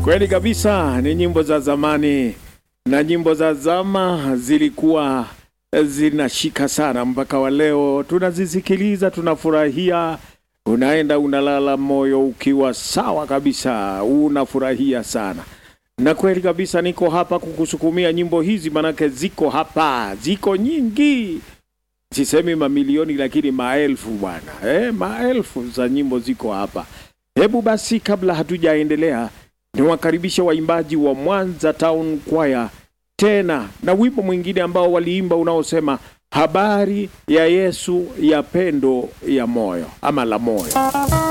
Kweli kabisa, ni nyimbo za zamani, na nyimbo za zama zilikuwa zinashika sana mpaka wa leo tunazisikiliza, tunafurahia. Unaenda unalala moyo ukiwa sawa kabisa, unafurahia sana. Na kweli kabisa, niko hapa kukusukumia nyimbo hizi, manake ziko hapa, ziko nyingi, sisemi mamilioni, lakini maelfu bwana, eh, maelfu za nyimbo ziko hapa. Hebu basi, kabla hatujaendelea, niwakaribishe waimbaji wa Mwanza Town Choir tena na wimbo mwingine ambao waliimba unaosema habari ya Yesu ya pendo ya moyo ama la moyo.